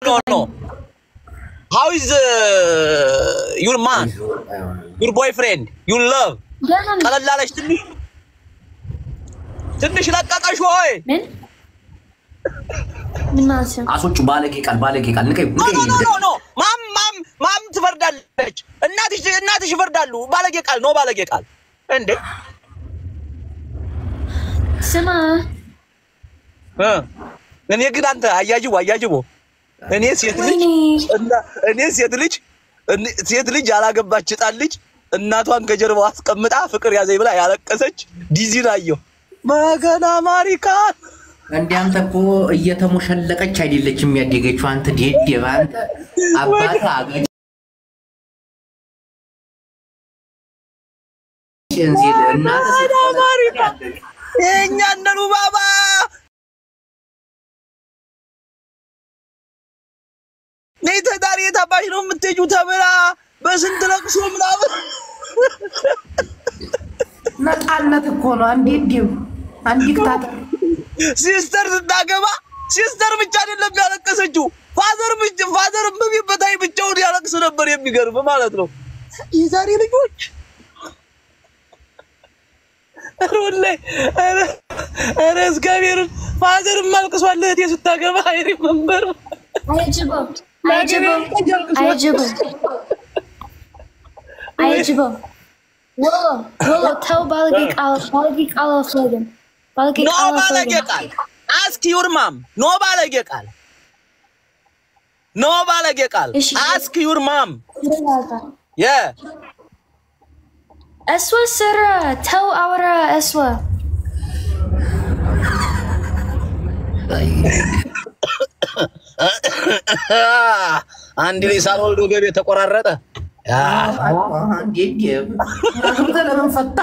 ኖ ኖ ሃው ኢዝ ዩር ማን ዩር ቦይፍሬንድ ዩር ለቭ ደህና ነኝ። ቀለል አለች ትንሽ ትንሽ ለቀቀሽ ወይ? ምን ምን ማለት ነው? አሶቹ ባለጌ ቃል ባለጌ ቃል ንቀይ ኖ ኖ ኖ ኖ ኖ ማም ማም ማም ትፈርዳለች። እናትሽ እናትሽ ይፈርዳሉ። ባለጌ ቃል ነው ባለጌ ቃል እንዴ ስማ እ እኔ ግን አንተ አያጅቦ አያጅቦ እኔ ሴት ልጅ ወይኔ እና እኔ ሴት ልጅ እኔ- ሴት ልጅ ያላገባች ሕፃን ልጅ እናቷን ከጀርባው አስቀምጣ ፍቅር ያዘኝ ብላ ያለቀሰች ዲዚን አየሁ። መገና ማሪካን እንደ አንተ እኮ እየተሞሸለቀች አይደለችም ያደገችው። አንተ ዴዴ አንተ አባት አገጭ እንዚል እናተ ማሪካ የእኛ ነኑ ባባ ነይ ተዳሪ የታባሽ ነው የምትሄጂው ተብላ በስንት ለቅሶ ምናምን ነፃነት እኮ ነው። አንዴ ዴው አንድ ዲክታተር ሲስተር ስታገባ ሲስተር ብቻ አይደለም ያለቀሰችው፣ ፋዘር ብቻ ፋዘር በሚበታይ ብቻውን ያለቅስ ነበር። የሚገርም ማለት ነው። የዛሬ ልጆች ኧረ ወላሂ ኧረ ኧረ እግዚአብሔርን ፋዘርም አልቅሷል እህቴ ስታገባ። አይሪ መንበር አያጅቦ አያጅቦ አያጅቦ አያጅቦ ወሎ ወሎ ተው ባለጌ ቃል ባለጌ ቃል አልፈልግም። ባለጌ ኖ ቃል ባለጌ አልፈልግም። ቃል አስክ ዩር ማም ኖ ባለጌ ቃል ኖ ባለጌ ቃል እሺ። አስክ ዩር ማም የ እስወ ስራ ተው አውራ እስወ አንድ ላይ ሳልወልድ ወገቤ ተቆራረጠ። አንዴ ዴው አግብተህ ለምን ፈታ?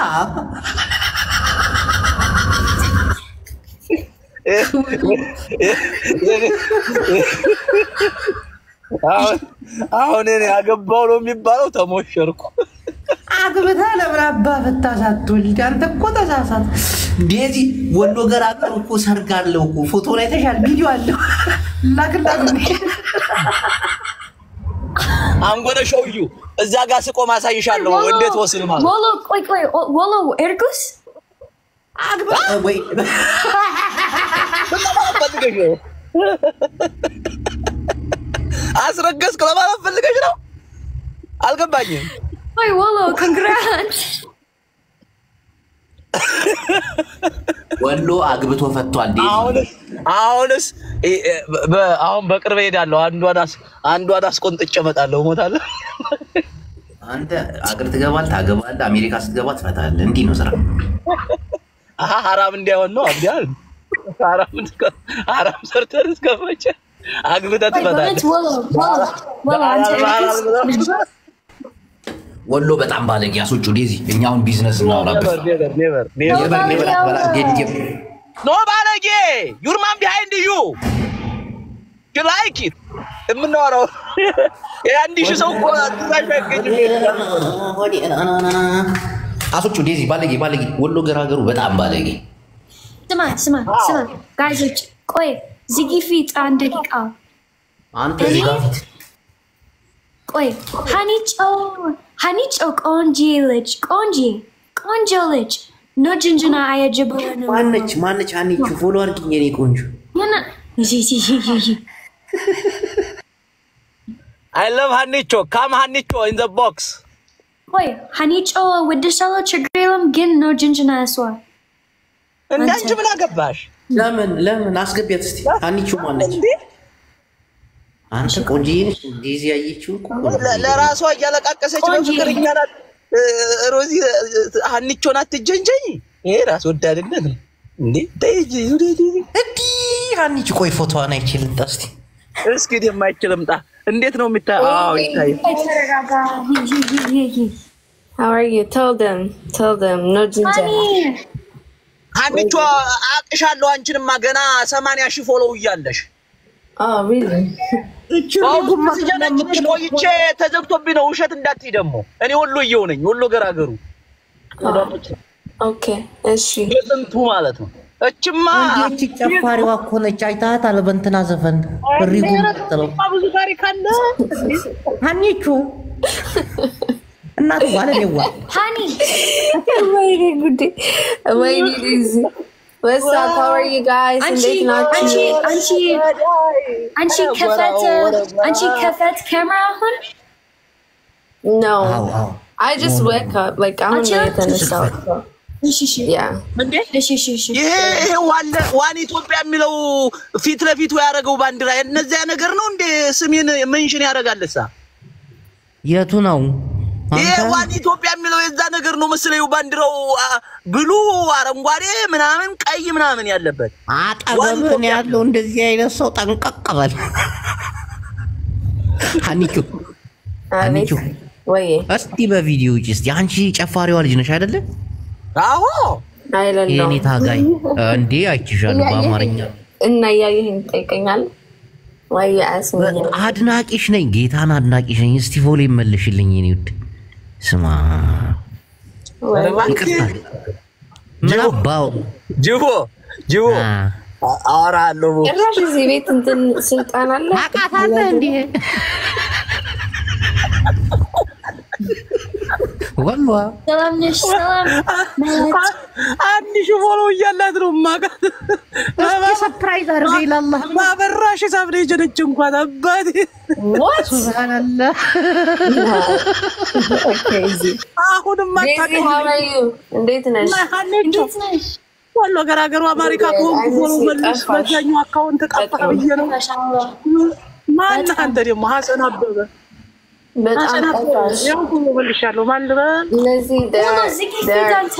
አሁን አሁን እኔ አገባው ነው የሚባለው። ተሞሸርኩ። አግብተህ ለምን አባ ፈታ ሳትወልድ? አንተ እኮ ተሳሳት። ዴዚ ወሎ ገራገር እኮ ሰርግ አለው እኮ ፎቶ ላይ ተሻል ቪዲዮ አለው ላክላክ አንጎደ ሾዩ እዛ ጋር ስቆም አሳይሻለሁ እንዴት ወስን ማለት ወሎ ቆይ ቆይ ወሎ ኤርጉስ አግብተህ ወይ ፈልገሽ ነው አስረገዝክ ለማለት ፈልገሽ ነው? አልገባኝም። ቆይ ወሎ ኮንግራት ወሎ አግብቶ ፈቷል። ዴዚ አሁንስ አሁንስ እ- እ- በ- አሁን በቅርብ ሄዳለሁ። አንዷን አስ- አንዷን አስቆንጥጬ እመጣለሁ። እሞታለሁ። አንተ አገር ትገባለህ፣ ታገባለህ፣ አሜሪካ ስትገባ ትፈታለህ። እንዲህ ነው ስራ። አሀ ሀራም እንዳይሆን ነው አብዲያል ሀራም እስከ- ሀራም ሰርተን እስከመቼ አግብተህ ቆይ በእውነት ትመጣለህ? ወሎ ወሎ ወሎ አንተ ኤርጉስ ወሎ በጣም ባለጌ አስወጩ። ዴዚ እኛ አሁን ቢዝነስ እናውራበት። Never, never, never, never. የበር የበር አትበላ። ዴዲ ኖ ባለጌ ዩር ማን ቢሃይንድ ዩ ዩ ላይክ ኢት የምናወራው የአንድ ሺህ ሰው እኮ ትንሽ አይገኝም። አስወጩ። ዴዚ ባለጌ ባለጌ። ወሎ ገራገሩ በጣም ባለጌ። ስማ ስማ ስማ ጋይዞች ቆይ ዝጊ ፊት አንድ ደቂቃ አንተ እዚህ ጋር ፊት ቆይ ሀኒጮ ሀኒጮ ቆንጂ ልጅ ቆንጂ ቆንጆ ልጅ ኖ ጅንጅና አያጀበ ነው ማነች ማነች? አንቺ ፎሎ አድርጊኝ የኔ ቆንጆ። ያና ይዚ ይዚ ይዚ አይ ለቭ ሀኒቾ ካም ሀኒቾ ኢን ዘ ቦክስ ቆይ ሀኒጮ ወድሻለሁ ችግር የለም ግን ኖ ጅንጅና ያስዋ እንደ አንቺ ምን አገባሽ? ለምን ለምን አስገቢያት እስቲ። አንቺ ማነች? እንዴ አንተ ቆንጆዬ ነሽ። ዴዚ ያየችው እኮ ለ- ለራሷ እያለቃቀሰች ቆንጆ በፍቅር እኛ ናት እ፣ ሮዚ እ፣ ሀኒቾን አትጀንጀኝ። ይሄ ራስ ወዳድነት ነው እንዴ? ተይ እንጂ ዙሪ ዲዚ። እንዲህ አንቺ ቆይ ፎቶዋን አይችልም እስቲ እስኪ የማይችል እምጣ። እንዴት ነው የሚታ? አዎ ይታያል። ተረጋጋ ሂ ሂ ሂ ሂ How are you? Tell them. Tell them. No ginger. ሃኒ ሀኒቾ አቅሻለሁ። አንቺንማ ገና ሰማንያ ሺህ ፎሎው እያለሽ Oh, really? ስጀነጭሽ ቆይቼ ተዘግቶብኝ ነው። ውሸት እንዳትይ ደግሞ። እኔ ወሎዬው ነኝ፣ ወሎ ገራገሩ Okay. Is she? የጥንቱ ማለት ነው። እችማ እንዴት ጨፋሪዋ እኮ ነች። አይተሃታል? በእንትና ዘፈን ሪጉ የምትለው ብዙ ታሪክ አለ። ሀኒቹ እናቱ ባለሌዋ Honey, ወይኔ ጉዴ! ወይኔ ዲዚ What's up? How are you guys? Anchi, እንዴት ናችሁ? Anchi, Anchi, Anchi ከፈት አንቺ ከፈት ካሜራ አሁን No. አዎ አዎ I just wake up. Like አሁን ነው አንቺ? የተነሳሁት። እሺ እሺ Yeah. እንዴ እሺ እሺ እሺ ይሄ ይሄ ዋለ ዋን ኢትዮጵያ የሚለው ፊት ለፊቱ ያደረገው ባንዲራ እነዚያ ነገር ነው እንዴ? ስሜን መንሽን ያደርጋልሳ የቱ ነው ይሄ አንተ? ዋን ኢትዮጵያ የሚለው የዛ ነገር ነው መስለኝ። ባንዲራው አ፣ ብሉ አረንጓዴ ምናምን ቀይ ምናምን ያለበት አጠገብህን ያለው እንደዚህ አይነት ሰው ጠንቀቅ በል። ሀኒቹ አቤት አንቺ? ወይ እስቲ በቪዲዮ ውጭ እስቲ አንቺ ጨፋሪዋ ልጅ ነሽ አይደለ? አዎ አይለለው የኔ ታጋይ እንዴ አይችሻለሁ በአማርኛ እና እያየህን ትጠይቀኛለህ ወይ አያስመኛል አድናቂሽ ነኝ፣ ጌታን አድናቂሽ ነኝ። እስቲ ፎሎ ይመልሽልኝ የኔ ውድ። ስማ ይቅርታ ምን አባው ጅቦ ጅቦ አ፣ አ- አወራለሁ ጭራሽ እዚህ ቤት እንትን ስልጣን አለ ታውቃታለህ እንዴ? ወሏ ሰላም ነሽ ሰላም ማለት አንድ ሺህ ፎሎ እያላት ነው ማቃት እስቲ ሰፕራይዝ አድርገኝ ላላህ ማበራሽ ሳብ ነው የጀነች እንኳን አባቴ What? ሱብሃንአላህ Crazy. አሁንም Daisy, how are you? እንዴት ነሽ? እንዴት ነሽ ዋሎ ገራገሩ አሜሪካ ከሆንኩ ፎሎ መልሽ በዛኛው አካውንት ጠፋ ብዬ ነው ማሻአላህ ማን አንተ ደግሞ ሀሰን አበበ በጣም ሀሰን አበበ ጠፋሽ። ያው ፎሎ መልሻለሁ ማን ልበል እነዚህ ሆኖ ዝጊ ፊት አንተ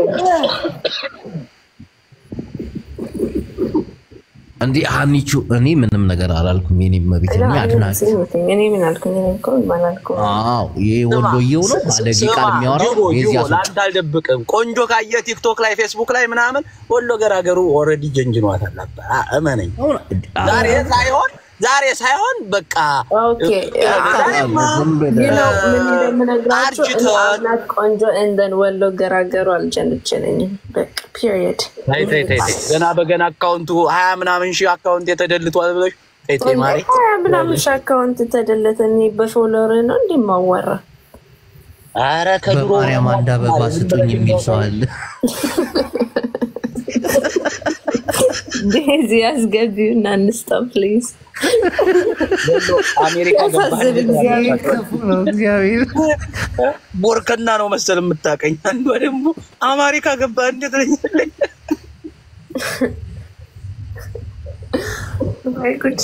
እንዴ ሀኒቹ፣ እኔ ምንም ነገር አላልኩም። የኔ መቤት እኔ አድናቂ እኔ ምን አልኩኝ? እኔ እኮ ምን አላልኩም። አዎ ይሄ ወሎዬው ነው ባለጌ ቃል የሚያወራው ጅቦ የዚህ ጅቦ አሱ ለአንተ አልደብቅም ቆንጆ ካየ ቲክቶክ ላይ ፌስቡክ ላይ ምናምን ወሎ ገራገሩ ኦልሬዲ ጀንጅኗታል ነበር አ- እመነኝ ዛሬ ሳይሆን ዛሬ ሳይሆን በቃ ኦኬ ዝም ብለህ You know, ምን እንደምነግራችሁ አርጅተን- እኔ አምናት ቆንጆ እንደን ወሎ ገራገሩ አልጀነጀነኝም። በቃ ፒሪየድ። ተይ ተይ ተይ ተይ። ገና በገና አካውንቱ ሀያ ምናምን ሺህ አካውንት የተደልቷል ብለሽ ተይ ተይ ማሪ ሀያ ምናምን ሺህ አካውንት ተደለተ። እኔ በፎሎወር ነው እንዲህ ማወራ ኧረ ከድሮ በማርያም አንድ አበባ ስጡኝ የሚል ሰው አለ። እዚህ ያስገቢው እና እንስጣ ፕሊዝ። ወሎ አሜሪካ ገባህ ያሳዝን እግዚአብሔር። ክፉ ነው እግዚአብሔር። ቦርከና ነው መሰል የምታቀኝ። አንዷ ደግሞ አሜሪካ ገባ እንዴት ለኛለኝ ወይ ጉድ!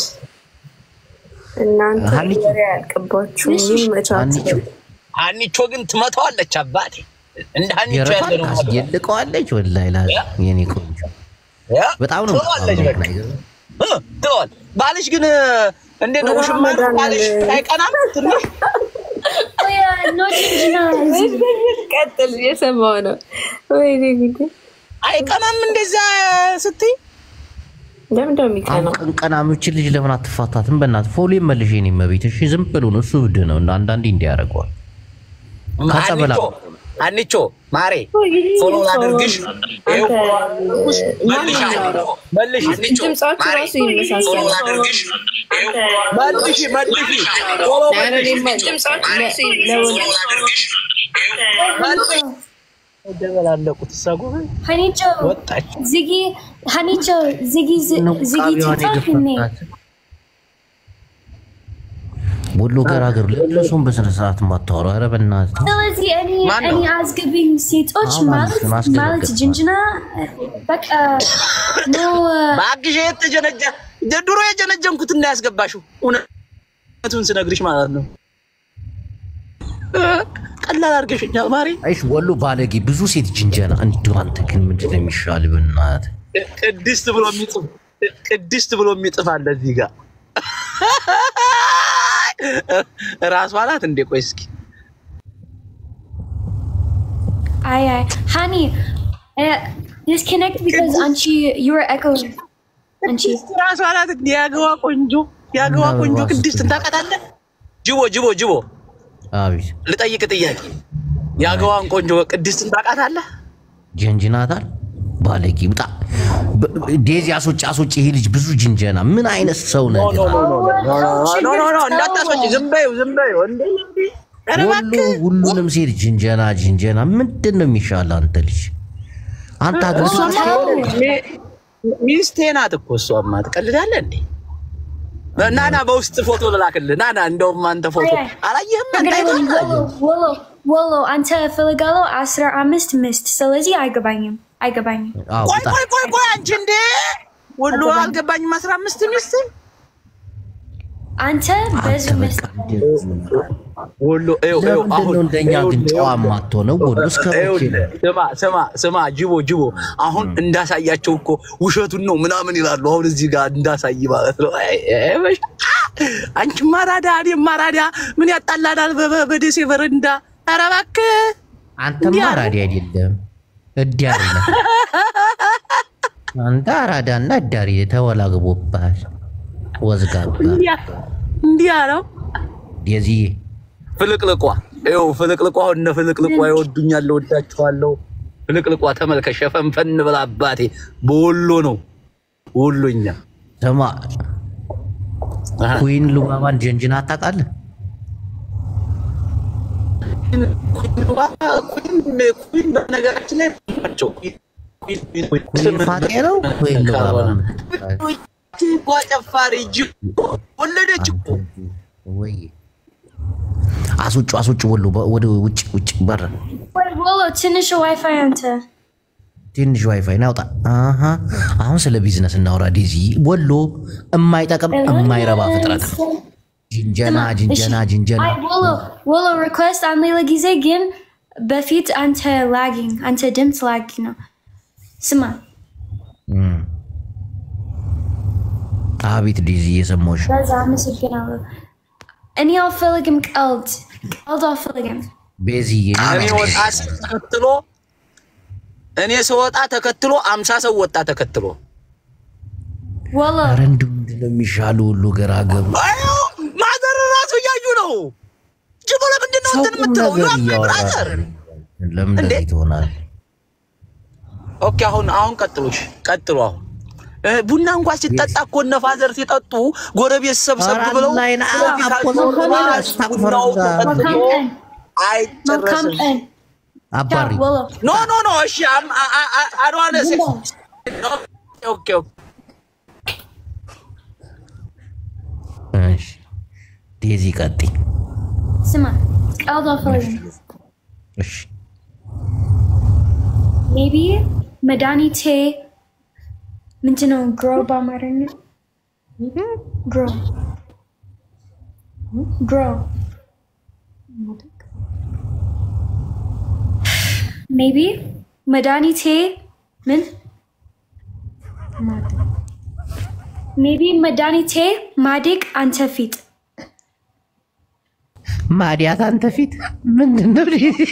እናንተ ሀኒቹ- ወሬ ያልቅባችሁ ይመቻችሁ። ሀኒቹ አንቾ ግን ትመታዋለች አባቴ እንደ አንቾ ያለ የረቷን ነው ታስጌልቀዋለች። ወላሂ ላዚ የኔ ቆንጆ ያ በጣም ነው ትለዋለች በቃ እ፣ ትለዋል። ባልሽ ግን እንዴት ነው? ውሽማ ነው ባልሽ አይቀናም ትንሽ ወይ ኖ ጅንጅና ቀጥል፣ እየሰማሁ ነው። ወይኔ ጉዴ! አይቀናም እንደዛ ስትይ ለምን ደው የሚቀናው? ቀንቀና ምችል ልጅ ለምን አትፋታትም? በእናትህ ፎሎ መልሽ የኔ መቤት። እሺ ዝም ብሎ ነው እሱ ብድ ነው። እንደ አንዳንዴ እንዲህ ያደርገዋል። ከጸበላ አንቾ አንቾ ማሬ ፎሎ ላድርግሽ ይኸው መልሽ መልሽ አንቾ ድምጻችሁ ማሬ ራሱ ይመሳሰላል። ፎሎ ላድርግሽ መልሽ መልሽ ፎሎ መልሽ መልሽ ደበላለቁት እሳ ጎበዝ ሀኒቾ ወጣች ዝጊ ሀኒቾ ዝጊ ዝጊ ቃቢዋን ቲክቶክ እኔ የገፈታት ወሎ ገራገሩ ለለሱም በስነ ስርዓት ማታወሩ። ኧረ በእናትህ ስለዚህ እኔ ማን ነው? እኔ አስገቢኝ ሴቶች አዎ፣ ማለት ማለት ነው፣ ማስገባት ማለት ገባል። ጅንጅና በቃ ኖ በአግሽ የተጀነጀ ድሮ የጀነጀንኩት እና ያስገባሽው እውነቱን ስነግርሽ ማለት ነው። ቀላል አድርገሽኛል ማሪ። አይሽ ወሎ ባለጌ ብዙ ሴት ጅንጀና። እንዲሁ አንተ ግን ምንድን ነው የሚሻል? በእናትህ ቅድስት ብሎ የሚጽፍ ቅድስት ብሎ የሚጽፍ አለ እዚህ ጋር ራሷ ናት እንዴ? ቆይ እስኪ አይ አይ ሃኒ ዲስኮኔክት ቢካዝ አንቺ ዩ አር ኤኮይንግ አንቺ ራሷ ናት እንዴ? ያገዋ ቆንጆ ያገዋ ቆንጆ ቅድስት ታውቃታለህ? ጅቦ ጅቦ ጅቦ አቤት ልጠይቅ ጥያቄ ያገዋን ቆንጆ ቅድስትን ታውቃታለህ? ጀንጅናታል። ባለጌ ውጣ። በ- ዴዚ አስወጪ አስወጪ። ይሄ ልጅ ብዙ ጅንጀና። ምን አይነት ሰው ነህ? ኖ ኖ ኖ ኖ እንዳታስወጪ፣ ዝም በይው ዝም በይው። እንዴ ኧረ ሁሉ እባክህ ሁሉንም ሴት ጅንጀና ጅንጀና። ምንድን ነው የሚሻለው? አንተ ልጅ አንተ አገር ሚ- ሚስቴ ናት እኮ እሷማ። ትቀልዳለህ እንዴ? ናና በውስጥ ፎቶ ልላክልህ። ናና እንደውም አንተ ፎቶ አላየህም? አንተ አይተኸው አላየህም? ወሎ ወሎ አንተ እፈልጋለሁ አስራ አምስት ምስት ስለዚህ አይገባኝም አይገባኝም አዎ፣ ቆይ ውጣ። ቆይ ቆይ ቆይ አንቺ እንዴ ሁሉ አልገባኝም። አስራ አምስት ሚስት አንተ አንተ በዙ በቃ ምስት ሁሉ ይኸው ይኸው ለምንድን አሁን ነው እንደኛ ግን ይኸውልህ፣ ጨዋ ማትሆነው? ወሎ እስከ መቼ ነው? ይኸውልህ፣ ስማ ስማ ስማ ጅቦ ጅቦ አሁን እንዳሳያቸው እኮ ውሸቱን ነው ምናምን ይላሉ። አሁን እዚህ ጋር እንዳሳይ ማለት ነው። አይ፣ አይ፣ በሽ- አንቺ ማራዳ እኔም ማራዳ ምን ያጣላናል? በ- በደሴ በረንዳ ኧረ እባክህ አንተማ እንዲህ አለ። አራዳ አይደለም እዲ አይደለም። አንተ አራዳና እዳሪ ተወላግቦብሃል። ወዝጋባ እንዲያ እንዲያ ነው የዚህ ፍልቅልቋ ይኸው ፍልቅልቋ አሁን እነ ፍልቅልቋ ይወዱኛል፣ እወዳችኋለሁ። ፍልቅልቋ ተመልከሽ፣ ሸፈንፈን ብላ አባቴ በወሎ ነው ወሎኛ ስማ አሃ። ኩዊን ሉባባን ጀንጅና አታውቃለህ? ኩን በነገራችን ላይ ናቸው። ኩዊን ፋጤ ነው ኩዊን ሉባባ ጓ ጨፋሪ እጅ ወለደች እኮ ወይ አስውጭ አስውጭ ወሎ በ- ወደ ውጭ ውጭ በር ወይ ወሎ ትንሽ ዋይፋይ አንተ ትንሽ ዋይፋይ ናውጣ። አሀ አሁን ስለ ቢዝነስ እናውራ። ዲዚ ወሎ የማይጠቅም የማይረባ ፍጥረት ነው። ጅንጀና ጅንጀና ጅንጀና አይ ወሎ ወሎ ሪኩዌስት አንድ ሌላ ጊዜ ግን በፊት አንተ ላጊንግ አንተ ድምፅ ላጊ ነው ስማ እም። አቤት ዲዚ እየሰማሁሽ ነው። በዛ አመሰግናለሁ እኔ አልፈልግም ቀልድ ቀልድ አልፈልግም ቤዚዬ እኔ ወጣ ተከትሎ እኔ ስወጣ ተከትሎ አምሳ ሰው ወጣ ተከትሎ ወሎ ኧረ እንደው ምንድን ነው የሚሻሉ ሁሉ ገራገሩ አዩ ማዘር ራሱ እያዩ ነው። ጅቦ ለምንድን ነው ሰው እንትን ቁም የምትለው? ነገር You are my እያወራ brother። ለምን እንዴ? እንደዚህ ትሆናል? ኦኬ አሁን አሁን ቀጥሎሽ ቀጥሎ አሁን እ፣ ቡና እንኳን ሲጠጣ እኮ እነ ፋዘር ሲጠጡ ጎረቤት ሰብሰብ ኧረ ብለው አላይን ስለዚህ አፖ ካልሆነ ዘፈን ቡናው አስታክፈር ተጠጥቶ መልካም ቀን መልካም አይጨረስም። ቀን አባሪ ወሎ ኖ ኖ ኖ እሺ አም- አ- አ- አ- አድዋነ ሴ- ኦኬ ኦኬ እሺ ዴዚ ቀጥይ። ስማ ቀልድ አልፈልግም እሺ ሜቢ መድኃኒቴ ምንድን ነው ግሮ በአማርኛ ግሮ ግሮ ሜቢ መድኃኒቴ ምን ሜቢ መድኃኒቴ ማደግ አንተ ፊት ማዲያት አንተ ፊት ምንድን ነው?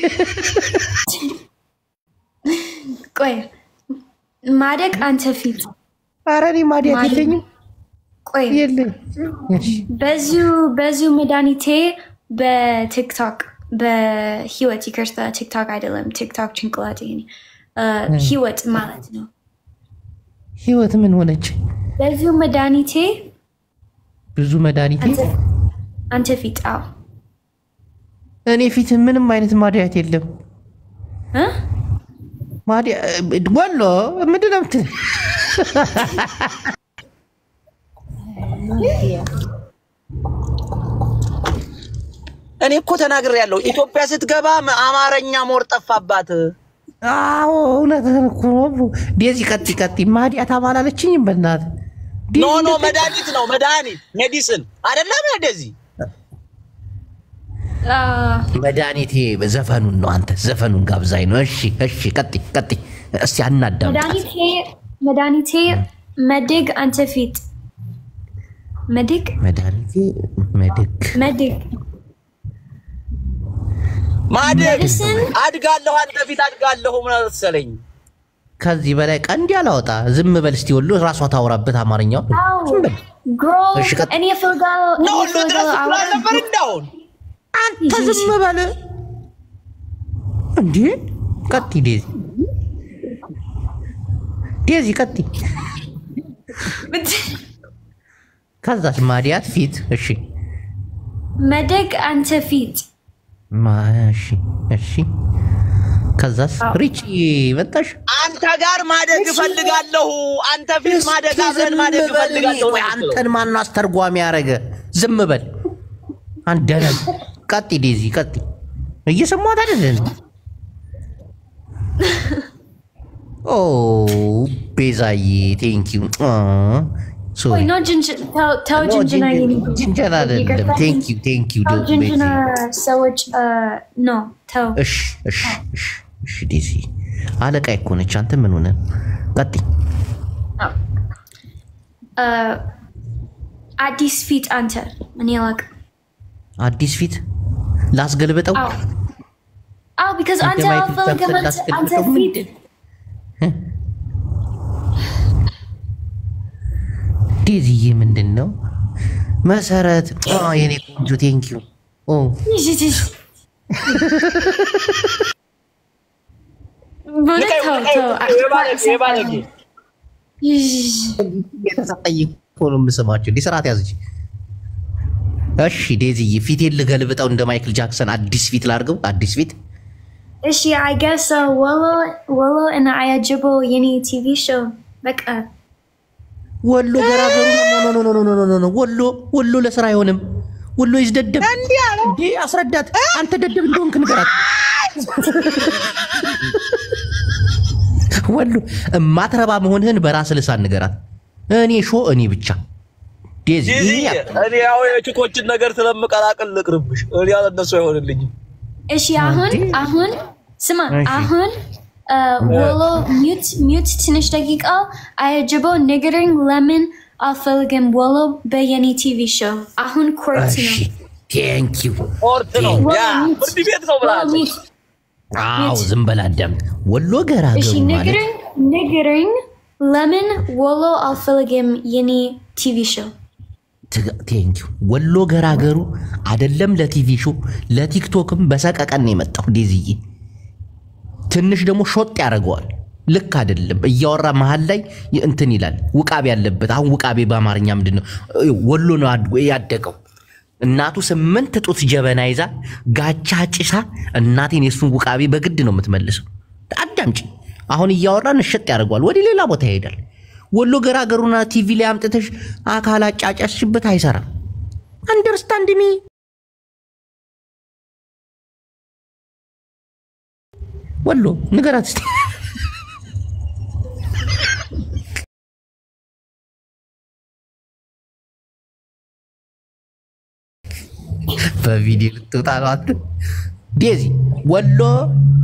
ቆይ ማደግ አንተ ፊት ኧረ እኔ ማዲያት ማዲያት። የለኝም ቆይ የለኝ። እሺ በዚሁ በዚሁ መድኃኒቴ በቲክቶክ በህይወት ይቅርታ ቲክቶክ አይደለም ቲክቶክ ጭንቅላት ይሄ ህይወት ማለት ነው ህይወት ምን ሆነች? በዚሁ መድኃኒቴ ብዙ መድኃኒት አንተ- አንተ ፊት አዎ እኔ ፊት ምንም አይነት ማዲያት የለም። እ? ማዲያ ወሎ ምንድን ነው የምትል? እኔ እኮ ተናግሬ ያለው ኢትዮጵያ ስትገባ አማርኛ ሞር ጠፋባት። አዎ እውነትህን እኮ ነው። ዴዚ ቀጢ ቀጢ ማዲያት አባላለችኝም በእናትህ ኖ ኖ መድኃኒት ነው መድኃኒት ሜዲሲን አይደለም እንደዚህ አ፣ መድኃኒቴ ዘፈኑን ነው። አንተ ዘፈኑን ጋብዛኝ ነው። እሺ እሺ፣ ቀጢ ቀጢ እስቲ አናዳም መድኃኒቴ መድኃኒቴ መድግ አንተ ፊት መድግ መድኃኒቴ መድግ መድግ ማደግ ሜዲሲን አድጋለሁ፣ አንተ ፊት አድጋለሁ መሰለኝ። ከዚህ በላይ ቀንድ ያላወጣ ዝም በል እስቲ ወሎ ራሷ ታውራበት አማርኛው አዎ ዝም በል ግሮ እሺ፣ ቀጥ- እኔ እፈልጋለሁ እኔ ለሁሉ ድረስ እፈልጋለሁ ብላ አወራ- ነበር እንዳሁን አንተ ዝም በል እንዴ ቀጥ ዴዚ ዴዚ ቀጥይ። ከዛስ ማዲያት ፊት። እሺ መደግ አንተ ፊት ማ- እሺ እሺ። ከዛስ ሪች መጣሽ። አንተ ጋር ማደግ እፈልጋለሁ። አንተ ፊት ማደግ አብረን ማደግ እፈልጋለሁ። ቆይ አንተን ማነው አስተርጓሚ ያደረገ? ዝም በል አንደነ ቀጥ ዴዚ ቀጥ እየሰማት አይደለን? ኦ ቤዛዬ ቴንኪዩ ሶሪ ወይ ኖ ጅንጅ- ተው- ተው ጅንጅና የኔ ጅንጀና አይደለም። ይቅርታ። ቴንኪዩ ቴንኪዩ ተው ጅንጅና ሰዎች ኖ ተው እሺ እሺ እሺ እሺ ዴዚ አለቃ እኮ ነች። አንተ ምን ሆነ? ቀጥይ አ፣ አዲስ ፊት አንተ እኔ አላውቅም። አዲስ ፊት ላስገልብጠው አዎ አዎ ቢካዝ አንተ እንደማይክ አልፈልግም ዛፍ አንተ- አንተ ላስገልብጠው ፊት ዴዚዬ ምንድን ነው መሰረት አ፣ የኔ ቆንጆ ቴንኪዩ ኦ በእውነት ተው ተው የባለጌ የተሰጠኝ እኮ ነው የምስማቸው። እንዲህ ስርዓት ያዝች። እሺ ዴዚዬ ፊቴን ልገልብጠው እንደ ማይክል ጃክሰን አዲስ ፊት ላድርገው። አዲስ ፊት እሺ አይ ገስ ወሎ ወሎ እና አያጅቦ የኔ ቲቪ ሾው በቃ ወሎ ገራገሩ ኖ ኖ ኖ ኖ ኖ ኖ ኖ ወሎ ወሎ ለስራ አይሆንም። ወሎ ይዝደደብ እንዴ አስረዳት። አንተ ደደብ እንደሆንክ ንገራት። ወሎ እማትረባ መሆንህን በራስ ልሳን ንገራት። እኔ ሾ እኔ ብቻ ዴዚ ዲዚ ይሄ እኔ ያው የችኮችን ነገር ስለምቀላቅል ልቅርብሽ። እኔ ያለ እነሱ አይሆንልኝም። እሺ አሁን አሁን ስማ እሺ። አሁን አ፣ ወሎ ሚዩት ሚዩት ትንሽ ደቂቃ አያጅቦ ንገረኝ ለምን አልፈልግም ወሎ በየኔ ቲቪ ሾው አሁን ኮርት እሺ ነው ቴንኪው ኦርት ነው ያ ፍርድ ቤት ነው ወሎ ብላለች። ሚዩት አዎ ዝም በላ አዳምጥ። ወሎ ገራገሩ እሺ ማለት ንገረኝ ንገረኝ ለምን ወሎ አልፈልግም የኔ ቲቪ ሾው ቴንኪው ወሎ ገራገሩ አይደለም ለቲቪ ሾው ለቲክቶክም በሰቀቀን ነው የመጣው። ዴዝዬ ትንሽ ደግሞ ሾጥ ያደርገዋል። ልክ አይደለም እያወራ መሀል ላይ እንትን ይላል። ውቃቤ ያለበት አሁን ውቃቤ በአማርኛ ምንድን ነው? ወሎ ነው አድጎ ያደገው። እናቱ ስምንት ጡት ጀበና ይዛ ጋቻ ጭሳ እናቴን የሱን ውቃቤ በግድ ነው የምትመልሰው። አዳምጪ። አሁን እያወራን እሸጥ ያደርገዋል። ወደ ሌላ ቦታ ይሄዳል። ወሎ ገራገሩና ቲቪ ላይ አምጥተሽ አካል አጫጫስሽበት አይሰራም። አንደርስታንድ ሚ ወሎ ንገራት እስቲ። በቪዲዮ ልትወጣ ነው አንተ። ዴዚ ወሎ